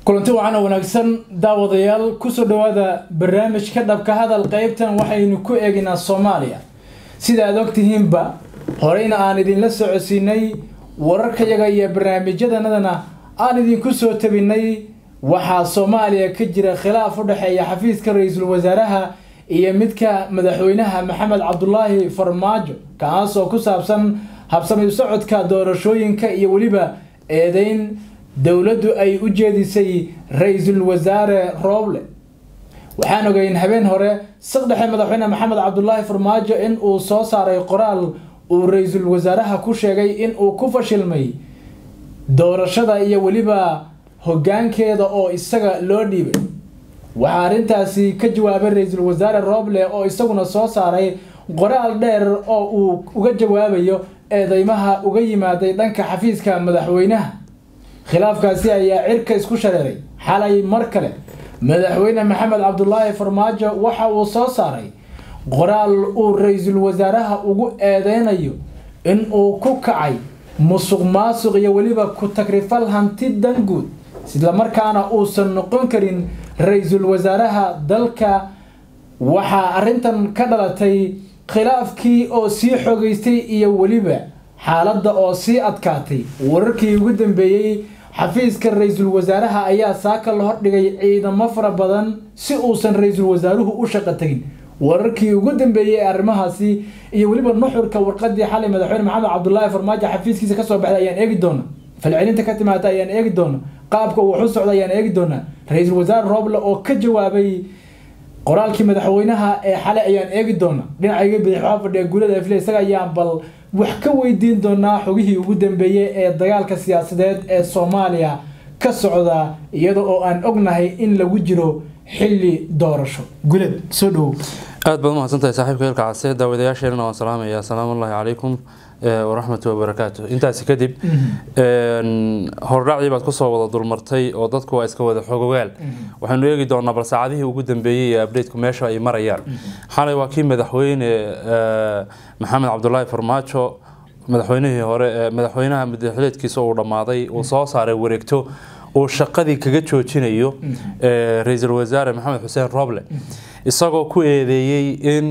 kulanti wacan oo wanaagsan daawadayaal kusoo dhawaada barnaamijka dhabka hadal qeybtan waxaynu ku eegaynaa soomaaliya sida aad ogtihiinba horeyna aan idinla socodsiinay wararkayaga iyo barnaamijyadanadana aan idinku soo tabinay waxaa soomaaliya ka jira khilaaf u dhexeeya xafiiska ra-iisul wasaaraha iyo midka madaxweynaha maxamed cabdulaahi farmaajo kaasoo ku saabsan habsami socodka doorashooyinka iyo weliba eedeyn dowladdu ay u jeedisay ra-iisul wasaare rooble waxaan ogeyn habeen hore saqdhexe madaxweyne maxamed cabdulaahi farmaajo in uu soo saaray qoraal uu ra-iisul wasaaraha ku sheegay in uu ku fashilmay doorashada iyo weliba hoggaankeeda oo isaga loo dhiibay waxaa arrintaasi ka jawaabay ra-iisul wasaare rooble oo isaguna soo saaray qoraal dheer oo uu uga jawaabayo eedeymaha uga yimaaday dhanka xafiiska madaxweynaha khilaafkaasi ayaa cirka isku shareeray xalay mar kale madaxweyne maxamed cabdulaahi farmaajo waxa uu soo saaray qoraal uu ra-iisul wasaaraha ugu eedeynayo in uu ku kacay musuq maasuq iyo weliba ku tagrifal hanti danguud islamarkaana uusan noqon karin ra-iisul wasaaraha dalka waxaa arrintan ka dhalatay khilaafkii oo sii xogeystay iyo weliba xaaladda oo sii adkaatay wararkii ugu dambeeyey xafiiska ra-iisul wasaaraha ayaa saaka la hordhigay ciidamo fara badan si uusan ra-iisul wasaaruhu u shaqo tegin wararkii ugu dambeeyey ee arrimahaasi iyo weliba nuxurka warqadii xalay madaxweyne maxamed cabdulaahi farmaajo xafiiskiisa kasoo baxday ayaan eegi doona falcelinta ka timaada ayaan eegi doona qaabka uu wax u socda ayaan eegi doonaa ra-iisul wasaare rooble oo ka jawaabay qoraalkii madaxweynaha ee xalay ayaan eegi doona dhinacayga bidix waxaa fadhiya guulada afle isaga ayaan bal wax ka weydiin doonaa xogihii ugu dambeeyey ee dagaalka siyaasadeed ee soomaaliya ka socda iyada oo aan ognahay in lagu jiro xilli doorasho gulad soo dhowow aad baad umahadsantahay saaxiibka hilka case daawadayaasheenana waan salaamaya asalaamu ullahi calaykum waraxmatu wabarakaatu intaasi kadib hordhacdii baad kusoo wada dulmartay oo dadku waa iska wada xogogaal waxaynu eegi doonaa bal saacadihii ugu dambeeyey ee updateku meesha ay marayaan xalay waa kii madaxweyne maxamed cabdulaahi farmaajo madaxweynihii hore madaxweynaha madaxleedkiisa uu dhammaaday uu soo saaray wareegto uu shaqadii kaga joojinayo ra-iisul wasaare maxamed xuseen roble isagoo ku eedeeyey in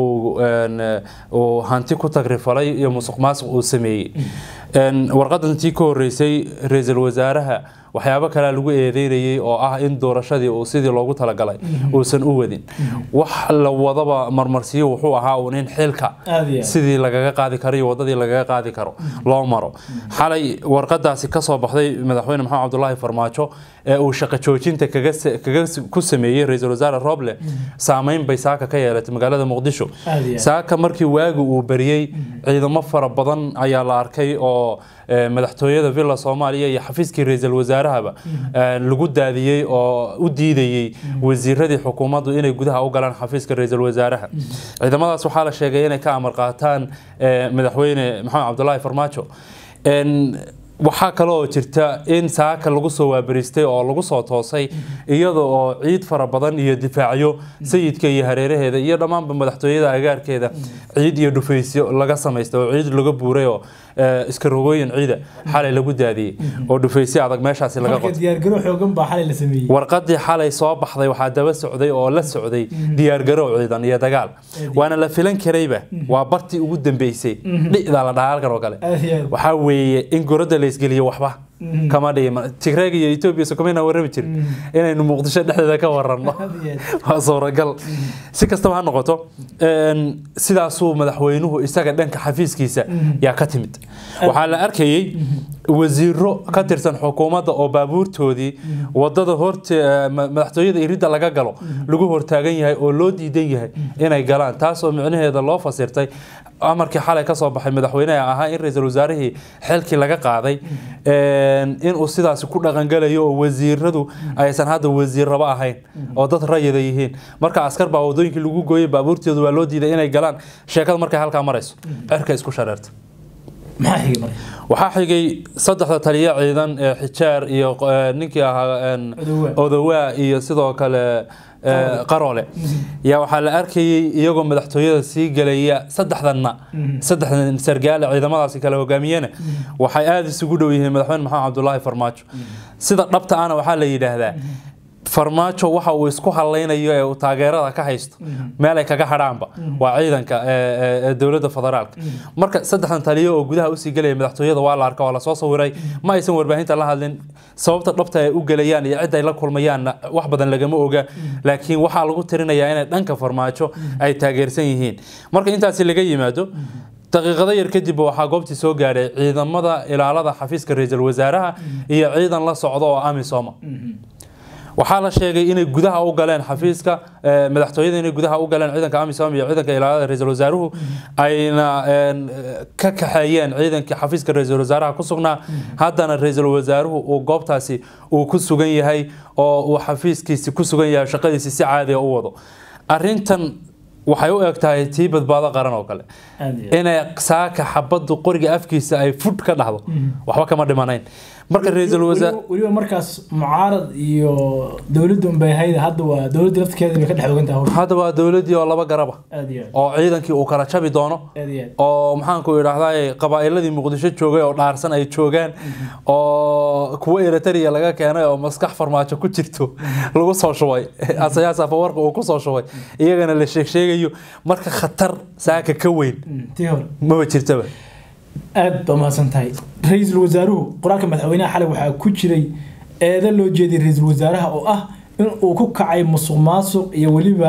uu hanti ku tagrifalay iyo musuq maasuq uu sameeyey warqadan tii ka horeysay ra-iisul wasaaraha waxyaabo kalea lagu eedeynayay oo ah in doorashadii uu sidii loogu talagalay uusan u wadin wax la wadaba marmarsiyo wuxuu ahaa uun in xilka sidii lagaga qaadi karo iyo wadadii lagaga qaadi karo loo maro xalay warqadaasi kasoo baxday madaxweyne maxamed cabdulaahi farmaajo ee uu shaqo joojinta kaga ku sameeyey ra-iisul wasaare roble saameyn bay saaka ka yeelatay magaalada muqdisho saaka markii waagi uu bariyey ciidamo fara badan ayaa la arkay oo madaxtooyada villa soomaaliya iyo xafiiskii ra-iisul wasaarahaba lagu daadiyey oo u diidayey wasiiradii xukuumaddu inay gudaha u galaan xafiiska ra-iisul wasaaraha ciidamadaas waxaa la sheegay inay ka amar qaataan madaxweyne maxamed cabdulaahi farmaajo waxaa kale oo jirta in saaka lagu soo waabaristay oo lagu soo toosay iyada oo ciid fara badan iyo difaacyo sayidka iyo hareeraheeda iyo dhammaanba madaxtooyada agaarkeeda ciid iyo dhufaysyo laga samaystay oo ciid laga buuray oo iska rogooyin ciida xalay lagu daadiyey oo dhufaysyo adag meeshaasi laga qotay warqadii xalay soo baxday waxaa daba socday oo la socday diyaargarow ciidan iyo dagaal waana la filan karayba waa bartii ugu dambeysay dhicdaa la dhahaa halkan oo kale waxaa weeye in gorada la isgeliyo waxba kama dhigin tigreeg iyo etoobiya sokomeyna warrami jirin inaynu muqdisho dhexdeeda ka waranno waa suuragal si kastaba ha noqoto sidaasuu madaxweynuhu isaga dhanka xafiiskiisa yaa ka timid waxaa la arkayey wasiiro ka tirsan xukuumadda oo baabuurtoodii wadada horte madaxtooyada iridda laga galo lagu hortaagan yahay oo loo diidan yahay inay galaan taasoo micnaheeda loo fasirtay amarkii xalay ka soo baxay madaxweyneha ahaa in ra-iisul wasaarihii xilkii laga qaaday inuu sidaasi ku dhaqangalayo oo wasiiradu aysan hadda wasiirraba ahayn oo dad rayida yihiin marka askar baa wadooyinkii lagu gooyay baabuurtoodu waa loo diiday inay galaan sheekada markay halkaa marayso cirka isku shareerta maxaa xigay marka waxaa xigay saddexda taliya ciidan ee xijaar iyo eh, ninkii ahaa en, Odowaa. odowaa iyo sidoo kale eh, qaroole yaa waxaa la arkayay iyagoo madaxtooyada sii gelaya saddexdanna saddexdan sargaale ciidamadaasi kala hogaamiyena waxay aada isugu dhow yihiin madaxweyne maxamed cabdulaahi farmaajo sida dhabta ahna waxaa la yidhaahdaa farmaajo waxa uu isku hadlaynayo ee uu taageerada ka haysto meel ay kaga hadhaanba waa ciidanka ee- ee ee dowladda federaalka marka saddexdan taliyo oo gudaha usii gelaya madaxtooyada waa la arka waa lasoo sawiray ma aysan warbaahinta la hadlin sababta dhabta ay u gelayaan iyo cidda ay la kulmayaanna wax badan lagama oga laakiin waxaa lagu tirinayaa inay dhanka farmaajo ay taageersan yihiin marka intaasi laga yimaado daqiiqado yar kadib waxaa goobtii soo gaadhay ciidamada ilaalada xafiiska ra-iisul wasaaraha iyo ciidan la socda oo amisoma waxaa la sheegay inay gudaha u galeen xafiiska eh, madaxtooyada inay gudaha u galeen ciidanka amisom iyo ciidanka ilaalada ra-iisul wasaaruhu ayna en, eh, ka kaxeeyeen ciidankii xafiiska ra-iisul wasaaraha ku sugnaa haddana ra-iisul wasaaruhu uu goobtaasi uu ku sugan yahay oo uu xafiiskiisi ku sugan yahay shaqadiisi si caadiga u wado arintan waxay u eg tahay tii badbaado qaran oo kale aad iyo aad. inay saaka xabaddu qoriga afkiisa ay fudh ka dhacdo waxba kama dhimanayn marka ra-iisul wasaar Weliba- weliba markaas mucaarad iyo dowladda unbay ahayd hadda waa dowladda lafteeda bay ka dhex ogan tahay hawsha. hadda waa dowladdii oo laba garaba aad iyo aad. oo ciidankii uu kala jabi doono aad iyo aad. oo maxaanku idhaahdaa qabaa'iladii muqdisho joogay oo dhaarsan ay joogaan oo kuwo eritrea laga keenay oo maskax farmaajo ku jirto lagu soo shubay asayaas afawarka uu kusoo shubay iyagana la sheeg sheegayo marka khatar saaka ka weyn Mm, tii hore maba jirtaba aad baa mahadsan tahay ra-iisul wasaaruhu qoraalka madaxweynaha xalay waxaa ku jiray eedo loo jeediyay ra-iisul wasaaraha oo ah in uu ku kacay musuq maasuq iyo weliba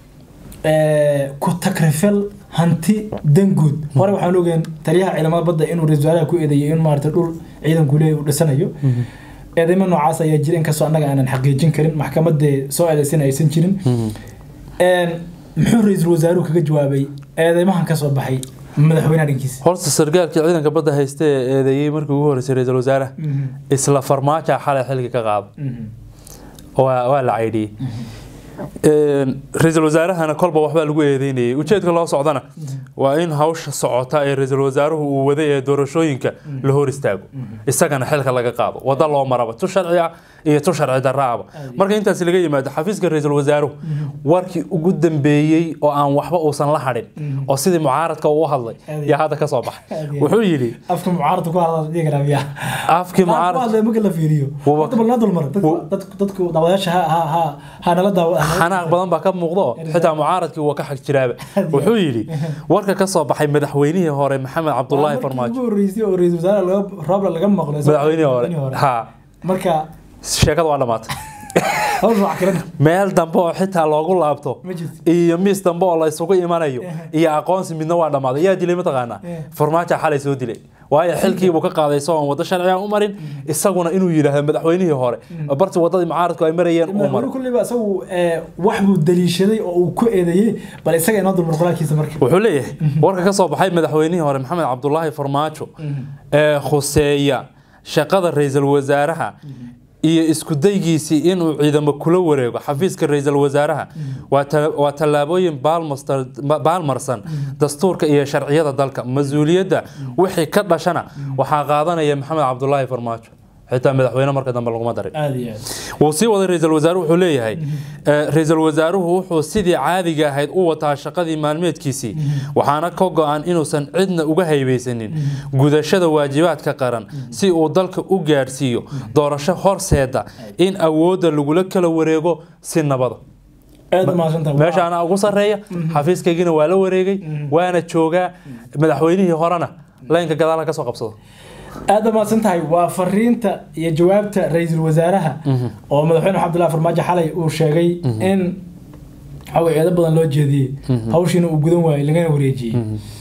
eh, ku takrifal hanti danguud hore waxaan ogeen taliyaha ciidamada badda inuu ra-iisul wasaaraha ku eedeeyay in maarata dhul ciidanku leeyahay uu dhisanayo eedeymo noocaas ayaa jira inkastoo annaga aanan xaqiijin karin maxkamadee soo eedeysana aysan jirin Een, muxuu ra-iisul wasaaruhu kaga jawaabay eedeymahan ka soo baxay madaxweynaha dhankiisa horta sargaalkii ciidanka badda hayste ee eedeeyey markii ugu horreysay ra-iisul wasaaraha Mhm, isla farmaaja xalay xilka ka qaado mhm. waa waa la caydhiyey ra-iisul wasaarahana kolba waxbaa lagu eedeynayay ujeedka loo socdana waa in hawsha socota ee ra-iisul wasaaruhu uu waday ee doorashooyinka la hor istaago isagana xilka laga qaado wada loo maraba tu sharci ah iyo tu sharci darraaba marka intaas laga yimaado xafiiska ra-iisul wasaaruhu warkii ugu dambeeyey oo aan waxba uusan la hadhin oo sidii mucaaradka uu u hadlay yaa hadda ka soo baxay wuxuu yidhi afka mucaaradka ku hadla dhihi karaa miya afkii mucaarad hadla marka la fiiriyo Wuba- horta bal noo dulmar dadku- dadku dadku daawadayaasha ha ha ha ha nala daawa xanaaq badan baa ka muuqda oo xitaa mucaaradkii waa ka xag jiraaba wuxuu yidhi warka ka soo baxay madaxweynihii hore maxamed cabdulaahi farmaajo ugu horreysay oo ra-iisul wasaare laga roobla laga maqlo madaxweynihii hore ha marka sheekada waa dhammaatay hawsha wax kalan meel dambe oo xitaa loogu laabto ma jirto iyo miis dambe oo la isugu imanayo iyo aqoonsi midna waa dhammaaday yaa dilay mataqaanaa Eh. farmaajo xalay soo dilay waayo xilkiibuu ka qaaday isagoon waddo sharciga u marin isaguna inuu yidhaahdo madaxweynihii hore barti waddadii mucaaradku ay marayeen uu madaxweyne maro kulliba isagu eh, wax buu daliishaday oo uu ku eedeeyey bal isaga inoo dulmar qoraalkiisa marka wuxuu leeyahay warka ka soo baxay madaxweynihii hore maxamed cabdulaahi farmaajo ee khuseeya shaqada ra-iisul wasaaraha iyo isku daygiisii inuu ciidamo kula wareego xafiiska ra-iisul wasaaraha waa ta- waa tallaabooyin baalmastar- ba- baalmarsan dastuurka iyo sharciyada dalka mas-uuliyadda wixii ka dhashana waxaa qaadanaya maxamed cabdulaahi farmaajo xitaa madaxweyne marka dambe laguma darin aada iyo aad wuu sii waday ra-iisul wasaaruhu wuxuu leeyahay eh, ra-iisul wasaaruhu wuxuu sidii caadiga ahayd u wataa shaqadii maalmeedkiisii waxaana ka go-an inuusan cidna uga haybeysanin gudashada waajibaadka qaran si uu dalka u gaadhsiiyo doorasho horseeda in awoodda lagula kala wareego si nabada aada u mahadsantahay meesha anaa ugu sarreeya xafiiskaygina waa la wareegay waana joogaa madaxweynihii horena laynka gadaala ka soo qabsado aada mahadsan tahay waa fariinta iyo jawaabta ra-iisul wasaaraha oo madaxweyne cabdullahi farmaajo xalay uu sheegay in waxaa eedo badan loo jeediyey hawshiina uu gudan waayey lagana wareejiyey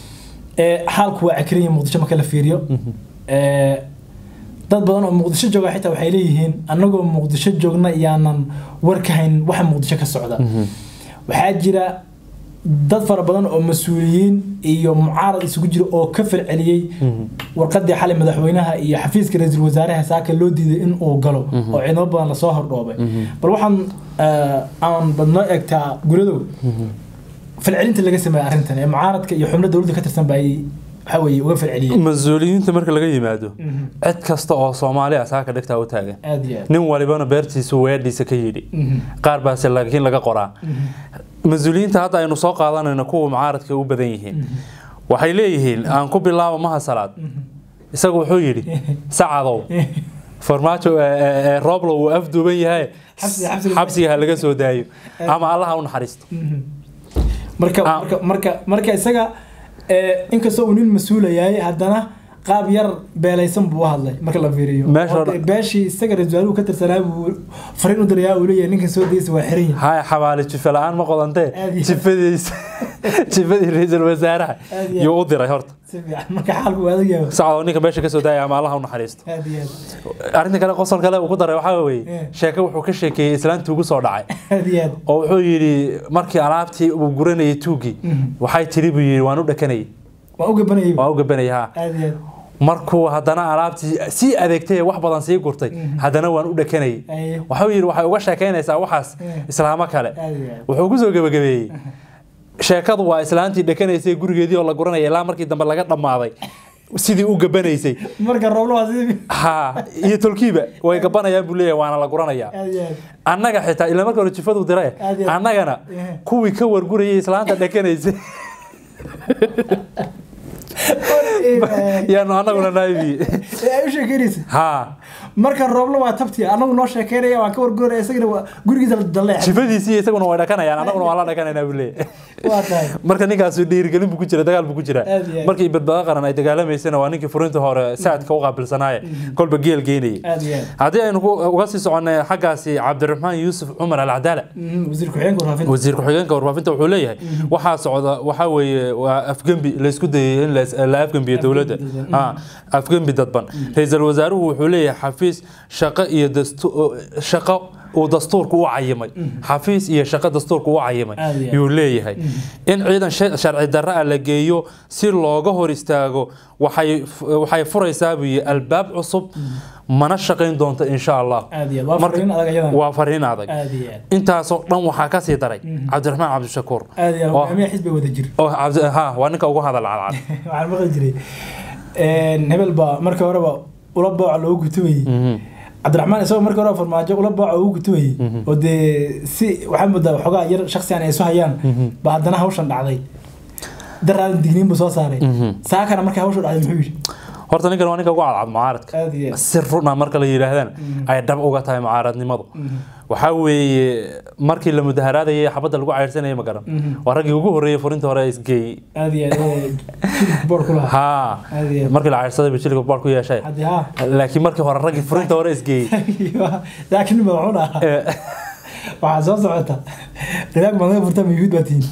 Ee, xaalku waa cakiran yahay muqdisho marka la fiiriyo Ee, dad badan oo muqdisho jooga xitaa waxay leeyihiin annagoo muqdisho joogna iyaanan war ka hayn waxa muqdisho ka socda waxaa jira dad fara badan oo mas-uuliyiin iyo mucaarad isugu jira oo ka falceliyey warqadii xalay madaxweynaha iyo xafiiska ra-iisul wasaaraha saaka loo diiday in uu galo oo ciidamo badan lasoo hordhoobay bal waxaan eh, aan badnoo egtaa guladow falcelinta laga sameeyay arrintan ee mucaaradka iyo xubno dowladda ka tirsan ba ay waxa weeye uga falceliyey mas-uuliyiinta marka laga yimaado cid kasta oo soomaali ah saaka dhigtaa u taagan aad iyo aad nin walibana beertiisu weedhiisa ka yidhi qaar baase laakiin laga qoraa mas-uuliyiinta hadda aynu soo qaadanayno kuwa mucaaradka u badan yihiin waxay leeyihiin aan ku bilaabo maha salaad isagu wuxuu yidhi sacadow farmaajo ee- ee- ee rooblo wuu afduuban yahay Xabsi- xabsiga- xabsiga ha laga soo daayo ama allaha u naxariisto marka Ah. marka marka marka isaga ee, inkastoo uu nin mas-uula yahay haddana qaab yar beelaysan buu u hadlay marka la fiiriyo Meesha Oo hore- dee beeshii isaga ra-iisul wasaaruhu ka tirsanaa buu fariin u dirayaa uu leeyahay ninkan soo daysa waa xiran yahay haya xabaale jife la-aan ma qodantee Aad iyo- jifadiisa jifadii ra-iisul wasaaraha Aad iyo- yuu u diray horta si fiican marka xaalku waa adag yahay sacadoo ninka meesha ka soo daaya ama allaha u naxariisto aad iyo aad arrinta kale qosol kale uu ku daray waxaa weeye Eh. sheeke wuxuu ka sheekeeyey islaantii ugu soo dhacay aad iyo aad oo wuxuu yidhi markii alaabtii uu guranayay tuugii waxay tiri buu yidhi waan u dhakanayay waa u gabanayay waan u gabanayay ha aad iyo aad markuu haddana alaabtii sii adeegtay ee wax badan sii gurtay haddana waan u dhakanayay Aye. waxuu yidhi waxay uga sheekaynaysaa waxaas Eh. islaamo kale aad iyo aad wuxuu ku soo gebagabeeyey sheekadu waa islaantii dhakanaysay gurigeedii oo la guranaya ilaa markii dambe laga dhammaaday sidii u gabanaysay marka rooblo waa sidii ha iyo tolkiiba way gabanayaan buu leeyahay waana la guranayaa aad iyo aad annaga xitaa ilaa marka hore jifadu dire Aad iyo aad. annagana Eh. kuwii ka wargurayay islaanta dhakanaysay Ee, yaanu annaguna naibi ee, ay u sheekeynaysa ha marka rooblo waa tabti anagu noo sheekeynaya waan ka warguraya isagana waa gurigiisa la daleex jifadiisii isaguna way dhakanayaan annaguna waan la dhakanaynaa buu leeyahay waa tahay marka ninkaasi dhiirigelin buu ku jira dagaal buu ku jira Aad iyo aad. markii badbaado qaran ay dagaalamaysana waa ninkii furinta hore saadka u qaabilsanaaye kolba geel geynayay aad iyo aad haddii aynu ku- uga sii soconnay xaggaasi cabdiraxmaan yuusuf cumar alcadaala Mhm, wasiir ku-xigeenka warfaafinta wasiir ku-xigeenka warfaafinta wuxuu leeyahay waxaa socda waxaa weeye waa afgembi laysku dayay in la- la afgembiyo dowladda dadban. Ah, afgembi dadban ra-iisul wasaaruhu wuxuu leeyahay xafiis shaqo iyo dastu- shaqo uu dastuurku u cayimay xafiis iyo shaqo dastuurku u cayimay Aad iyo aad. yuu leeyahay in ciidan sha- sharci darro ah la geeyo si looga hor istaago waxay waxay furaysaa buu yihi albaab cusub mana shaqayn doonto insha allah aad iyo aad waa Marka- fariin adag ayadan waa fariin adag aad iyo aad intaasoo dhan waxaa ka sii daray cabdiraxmaan cabdishakuur aad iyo aad oo- hogaamiyaha xisbi wada jir oo cabdi- ha waa ninka ugu hadal cadcad waxaan maqli jiray een, hebel baa marka horeba ula booca loogu gutumayey cabdiraxmaan isagoo marka hore farmaajo ula booca ugu gutumayey oo dee si waxaa moodaa waxoogaa yar shaksiyan ay isu hayaan ba haddana hawshan dhacday daraadan digniin buu soo saaray saakana markay hawshu dhacday muxuu yidhi horta ninkan waa ninka ugu cadcad mucaaradka aad iyo aad si runa marka la yidhaahdana ay dhab uga tahay mucaaradnimadu waxaa weeye markii la mudaharaadayay xabadda lagu cayrsanayay ma garan waa raggii ugu horreeyay furinta hore isgeeyey aad iyo aad ee, jilibka boor ku lahaa ha aad iyo aad markii la cayrsaday buu jilka baar ku yeeshay haddii haa laakiin markii hore raggii furinta hore isgeeyey laakiin madaxuun ahaa ee, waxaa soo socota rilaag baad naga furtaa ma yuhuud baa tihiin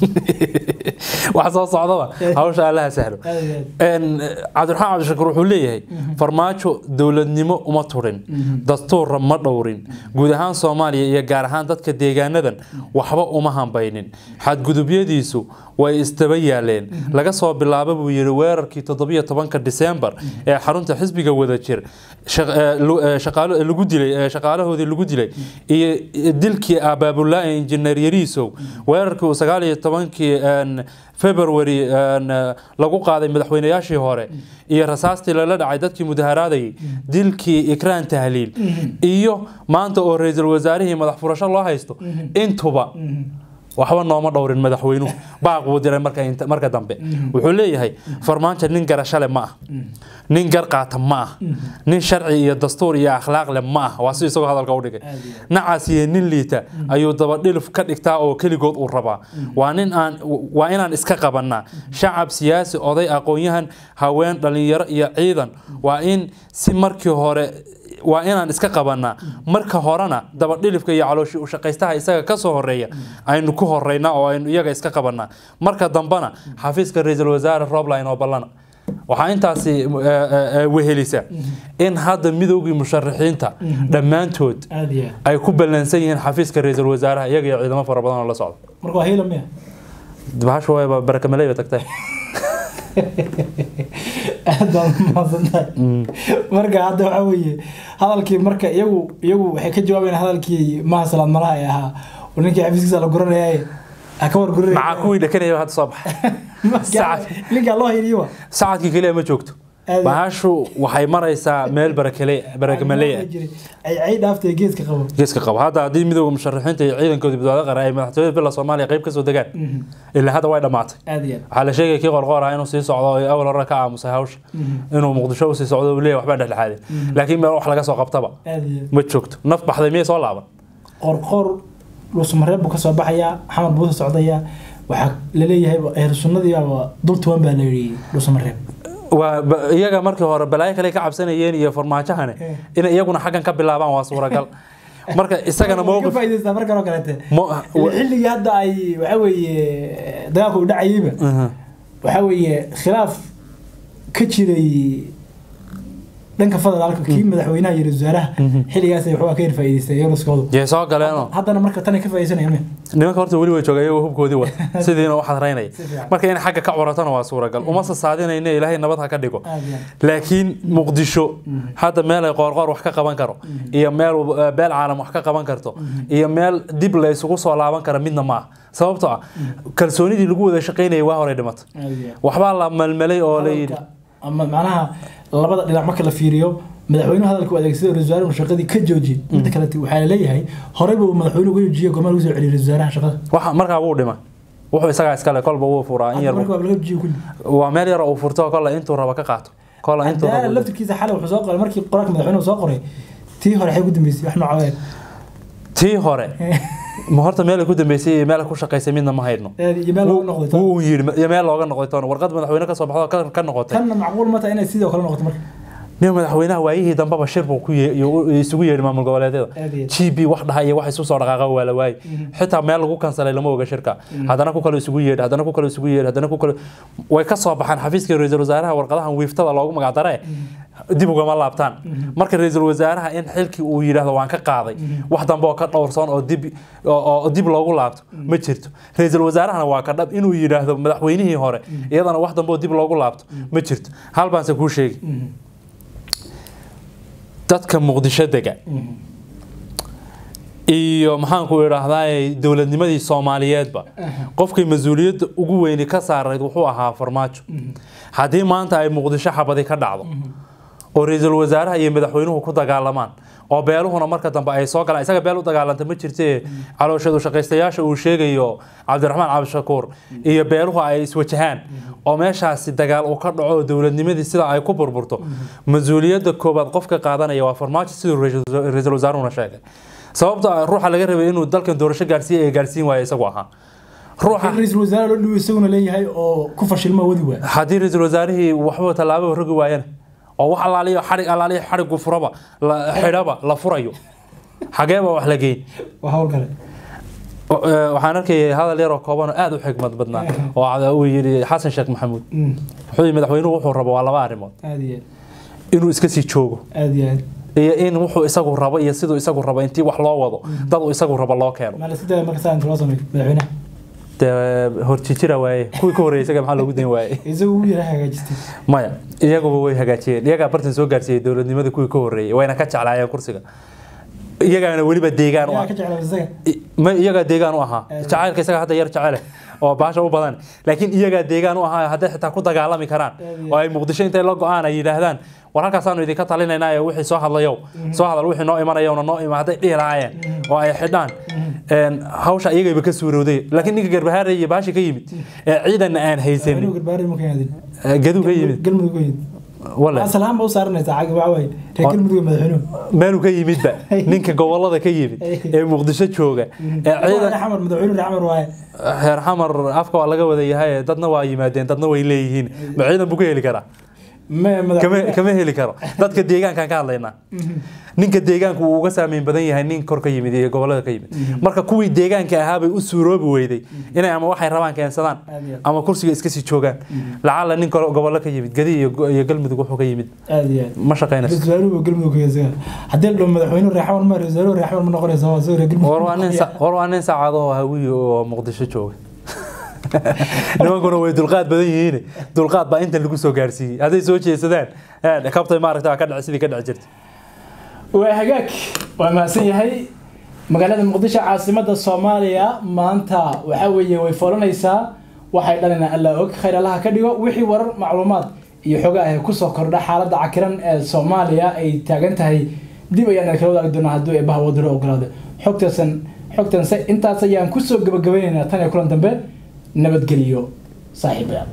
wax soo socdaba hawsha allaha sahlo aad iyo aad Een, cabdiraxmaan cabdishakuur wuxuu leeyahay farmaajo dowladnimo uma turin dastuurra ma dhowrin guud ahaan soomaaliya iyo gaar ahaan dadka deegaanadan waxba uma hambaynin xadgudubyadiisu way isdaba yaaleen laga soo bilaabo buu yidhi weerarkii toddobiyo tobanka diseembar ee xarunta xisbiga wadajir shaq- ee, lu- ee, shaqaalo- ee, lagu dilay ee, shaqaalahoodii lagu dilay iyo dilkii abaabulaa injineer yariisow weerarkii uu sagaal iyo tobankii een, february een, lagu qaaday madaxweynayaashii hore iyo rasaastii lala dhacay dadkii mudaharaadayay dilkii ikraan tahliil iyo maanta oo ra-iisul wasaarihii madax furasho loo haysto intuba waxba nooma dhowrin madaxweynuhu baaq buu diray marka inta- marka dambe wuxuu leeyahay farmaajo nin garashale ma ah nin gar qaata ma ah nin sharci iyo dastuur iyo akhlaaq leh ma ah waa si isagoo hadalka u dhigay Aad iyo nacaas iyo nin liita ayuu dabadhilif ka dhigtaa oo keligood uu rabaa waa nin aan waa inaan iska qabanaa shacab siyaasi oday aqoon-yahan haween dhalinyaro iyo ciidan waa in si markii hore waa inaan iska qabanaa marka horena dabadhilifka iyo calooshi u shaqaystaha isaga ka soo horeeya aynu ku horeynaa oo aynu iyaga iska qabanaa marka dambena xafiiska ra-iisul wasaare roobline oo ballana waxaa intaasi eh, eh, eh, wehelisa in hadda midoogii musharaxiinta dhammaantood aad iyo aad ay ku ballansan yihiin xafiiska ra-iisul wasaaraha iyaga iyo ciidamo fara badan oo la socda marka waa hiila miya bahashu wayba barakamaley ba tagtay aad baan mahadsantahay marka hadda waxaa weeye hadalkii marka iyagu iyagu waxay ka jawaabayaan hadalkii maha salaad malaha ee ahaa oo ninkii xafiiskiisa la guranayay ha ka wargurina maxaa kuwii dhakanaya hadda soo baxay sacad linkaa loo hayniyo wa sacadkii keliya ma joogto Aad- bahashu waxay maraysaa meel barakale barakamaleya ay ay dhaaftay geeska qabo geeska qabo hadda haddii midowga musharaxiinta iyo ciidankoodii badbaado qaran ay madaxtooyada bila soomaaliya qayb kasoo degaan ilaa hadda way dhammaatay aad iyo aad waxaa la sheegaya kii qorqoor ah inuu sii socdo oo awal hore ka aamusay hawsha inuu muqdisho usii socdo uu leeyahay waxbaa dhexdhexaadin laakiin meel wax laga soo qabtaba aad iyo aad ma joogto naf baxday miyay soo laaban qorqor dhuusmareeb buu ka soo baxayaa xamar buu ka socdayaa waxaa laleeyahay eher sunnadii baaba dul tuban baa la yidhi dhuusmareeb waa ba- iyaga markii hore balaayo kale ka cabsanayeen iyo farmaajahane Eh. inay iyaguna xaggan ka bilaabaan waa suuragal marka isagana ka mowqif faa'iidaystaa markan oo kaleete mo- Ilaa xilligii hadda ay waxa weeye dagaalku u dhacayeyba Mhm. waxa weeye khilaaf ka jiray dhanka federaalka kii madaxweynaha iyo ra-iisul wasaaraha xilligaas ay waxbaa ka yar faa'iidaystay iyagooskoodu yay soo galeenoo haddana marka tan ay ka faa'iidaysanayaan miya nimanka horta weli way joogay iyagoo hubkoodii wata sidiina u xadraynaya Si fiican. marka in xagga ka curatana waa suuragal uma sasaadinayna ilaahay nabad ha ka dhigo aad iyo aad laakiin muqdisho hadda meel ay qoorqoor wax ka qaban karo iyo meel eh, beel caalam wax ka qaban karto iyo meel dib la isugu soo laaban kara midna ma ah sababtoo ah kalsoonidii lagu wada shaqaynayay waa hore dhimatay aad iyo aad waxbaa la malmalay oo la yidhi hadalka ama macnaha labada dhinac marka la fiiriyo madaxweynuhu hadalka u adeegsaday oo ra-isul wasaarahu shaqadii ka joojiyey midda kale waxaa la leeyahay horey buu madaxweynuhu uga joojiyey gormaa lagu soo celiyey ra-isul wasaaraha shaqada waxa markaa wuu dhima wuxuu isagaa iskale kolba wuu furaa in hadda yar marka waa laga joojiyey kulli waa meel yar oo uu furto kolla intuu raba ka qaato kolla intuu cadaala raba laftirkiisa xalay wuxuu soo qoray markii qoraalka madaxweynuhu soo qoray tii hore waxay ku dambeysay wax noocaa tii hore ma horta meel ay ku dambeysay iyo meel ay ku shaqaysay midna ma haydno iyo meel looga noqday tan. wuu yidhi iyo meel looga noqday toona warqad madaxweyne ka soo baxdo ka- ka noqotay tanna macquul ma tahay inay sidoo kale noqoto marka nin madaxweynaha waayihii dambeba shir buu ku ye- iyo- isugu yeedhi maamul goboleedyada Aad iyo aad. g b wax dhaha iyo wax isu soo dhaqaaqa waa la waayey xitaa meel lagu kansalay lama oga shirka haddana ku kale isugu yeedhi haddana ku kale isugu yeedhi haddana ku kale way ka soo baxaan xafiiska ra-iisul wasaaraha warqadahan wiiftada loogu magacdaree dib ugama laabtaan marka ra-iisul wasaaraha in xilkii uu yidhaahdo waan ka qaaday wax dambe oo ka dhowrsoon oo dib oo- oo dib loogu laabto ma jirto ra-iisul wasaarahana waa ka dhab inuu yidhaahdo madaxweynihii hore iyadana wax dambe oo dib loogu laabto ma jirto hal baanse kuu sheegi dadka muqdisho dega iyo maxaanku idhaahdaa dowladnimadii soomaaliyeedba qofkii mas-uuliyadda ugu weyni ka saarayd wuxuu ahaa farmaajo haddii maanta ay muqdisho xabadi ka dhacdo oo ra-iisul wasaaraha iyo madaxweynuhu ku dagaalamaan oo beeluhuna marka dambe ay soo galaan isaga beel u dagaalanta ma jirte calooshadu shaqaystayaasha uu sheegayo cabdiraxmaan cabdishakuur iyo beeluhu ay iswajahaan oo meeshaasi dagaal uu ka dhaco oo dowladnimadii sida ay ku burburto mas-uuliyadda koobaad qofka qaadanaya waa farmaajo siduu ra-iisul ra-iisul wasaaruhuna sheegay sababta ah ruuxa laga rabay inuu dalkan doorasho gaarsiiya ee gaarsiin waaya isagu ahaa ruuxa ra-iisul wasaare loo dhibo isaguna leeyahay oo ku fashilma wadi waay haddii ra-iisul wasaarihii waxba tallaabo rogi waayana oo wax allaaliyo xarig allaaliyo xarigu furaba la xidhaba la furayo xageeba wax la geyn waa hawl kale O- ee, waxaan arkayay hadal yaroo kooban oo aad u xigmad badnaa oo cad- uu yidhi xasan sheekh maxamuud Mm, wuxuu yidhi madaxweynuhu wuxuu rabo waa laba arrimood aad iyo aad inuu iska sii joogo aad iyo aad iyo in wuxuu isagu rabo iyo siduu isagu rabo intii wax loo wado dad uu isagu rabo loo keeno maa la iska daya marka saa inta loo sameeyo madaxweynaha dee horjijira waaye kuwii ka horreeyay isaga maxaa loogu dayn waaye isagu uu yara hagaajistay maya iyaguba way hagaajiyeen iyagaa bartan soo gaarsiiyey dowladnimada kuwii ka horreeyay wayna ka jeclaayeen kursiga iyagaana weliba deegaan u yaa ah ka jeclaa isaga I- ma iyagaa deegaan u ahaa Eh. jacaylka isaga hadda yar jecele oo baasha u badan laakiin iyagaa deegaan u ahaa hadday xitaa ku dagaalami karaan Eh, oo ay muqdisho intay la go-aan ay yidhaahdaan war halkaasaanu idinka talinaynaa ee wixii soo hadlayow soo hadal wixii noo imanayowna noo ima hadday dhihi lahaayeen oo ay xidhaan een, hawsha iyagayba ka suurowday laakiin ninka garbahaarey iyo baashi ka yimid ee ciidanna aan madaxweynuhu haysanin garbaari ma ka yaadin ee, gaduu ka yimid galmudug ka yimid wale asalahaan ba u saaranaysaa cagi waxa waaye reer galmudug iyo madaxweynuhu meeluu ka yimidba ninka gobolada ka yimid ee muqdisho jooga ee ciidan ciidan xamar madaxweynuhu reer xamar waaye heer xamar afka waa laga wada yahay dadna waa yimaadeen dadna way leeyihiin ma ciidan buu ka heli karaa ma kama madaxweyne kama heli karo dadka deegaankaan ka hadlaynaa ninka deegaanku wuu uga saameyn badan yahay nin kor ka yimid iyo gobolada ka yimid marka kuwii deegaanka ahaabay u suuroobi weyday inay ama waxay rabaan keensadaan Aad iyo aad. ama kursiga iska sii joogaan lacala nin kale gobollo ka yimid gadi iyo go- iyo galmudug wuxuu ka yimid aad iyo aad ma shaqaynayso ra-isul wasaaruhu galmudug ka yahay haddii la dhaho madaxweynuhu reer xamar ma ra-isul wasaaruhu reer xamar ma noqonaysa waa soo reer galmudug war waa nin sa- war waa nin saacado oo hawiye oo muqdisho jooga nimankuna way dulqaad badan yihiin dulqaad baa intan lagu soo gaarsiiyey hadday soo jeesadaan eh, kabtay maaragta waa ka dhac sidii ka dhaci jirtay waa hagaag waa mahadsan yahay magaalada muqdisho caasimada soomaaliya maanta waxa weeye way foolanaysaa waxay dhalina alla og khayr allaha ka dhigo wixii warar macluumaad iyo xogaa ah kusoo kordha xaaladda cakiran ee soomaaliya ay taagan tahay dib ayaan kala wadaagi doonaa hadduu eebaha wadaro ogolaado xogtaasan xogtanse intaas ayaan kusoo gabagabaynaynaa tan iyo kulan dambe nabadgeliyo saaxiibayaal